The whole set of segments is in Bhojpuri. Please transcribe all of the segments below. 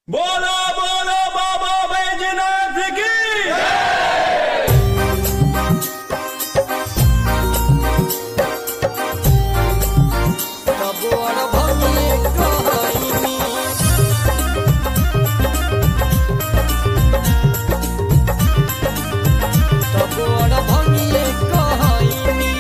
बोलो बोलो बाबा बैजनाथ की कबोर भंगिए कहइनी कबोर भंगिए कहइनी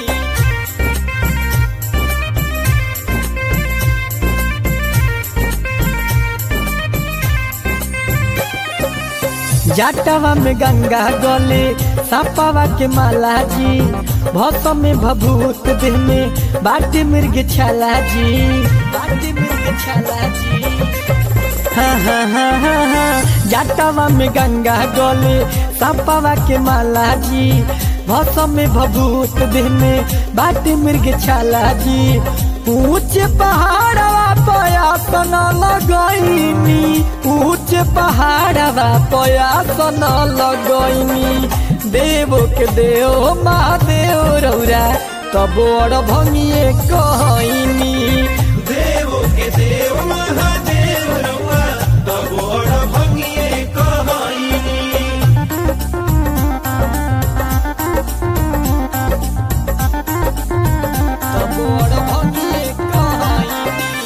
जाटवा में गंगा गले सापावा के माला जी भौसम में भभूत देह में बाटी मृग छाला जी बाटी मृग छाला जी हाँ हाँ हाँ हाँ हाँ जाटवा में गंगा गले सापावा के माला जी भौसम में भभूत देह में बाटी मृग छाला जी ऊंचे पहाड़वा पयासन लगैनी ऊंचे पहाड़वा पयासन लगैनी देव के देव महादेव रौरा तब बड़ भंगिए कहनी देव के देव महादेव रउआ तब बड़ भंगिए कहइनी तब बड़ भंगिए कहनी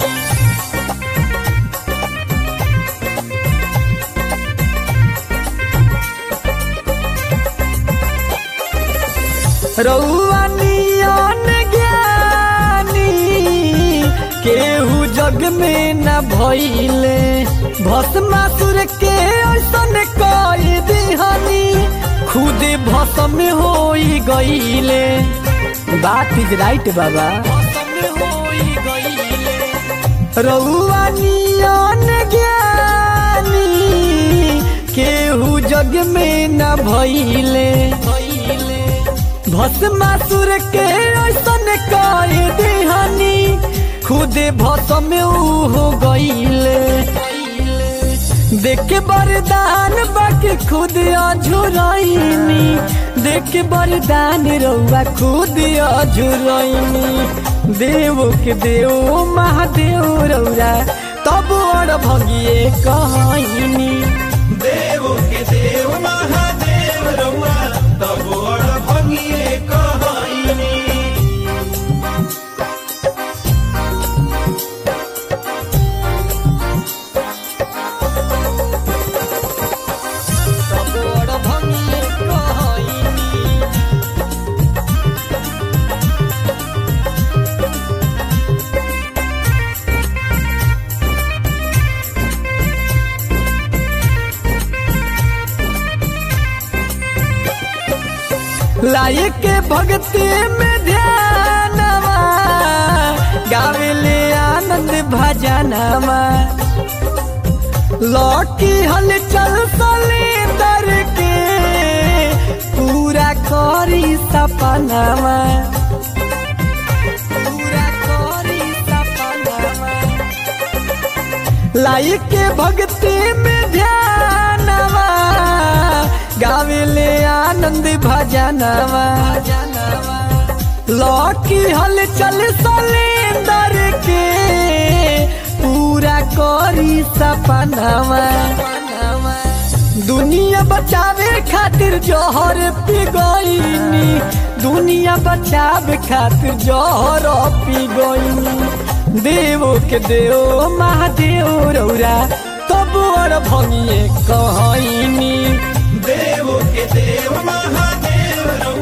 रउआ नियन ज्ञानी केहू जग में न भइले भस्मासुर के ऐसन कई दिहनी खुद भस्म होई गईले बात इज राइट बाबा रउआ नियन ज्ञानी केहू जग में न भइले भस्मासुर के ऐसन कई दिहनी खुदे भस्म ऊ हो गईले देख के वरदान बाकी खुद अझुरैनी देख के वरदान रउआ खुद अझुरैनी देव के देव महादेव रउरा तब और भगिए कहनी देव के देव महादेव रउआ तब बड़ भंगिए कहइनी तब और भगिए कहनी लायक के भक्ति में ध्यानवा गावेले आनंद भजनवा लौकी हलचल सलेंदर के पूरा करी सपनावा पूरा करी सपनावा लायक के भक्ति में ध्यानवा गावेले आनंद भजनवा लौकी हलचल सलेंदर के पूरा करी सपनावा दुनिया बचावे खातिर जौहर पी गईनी दुनिया बचावे खातिर जौहर पी गईनी देव के देव महादेव रौरा तब और भंगिए कहनी देव के देव महादेव रउआ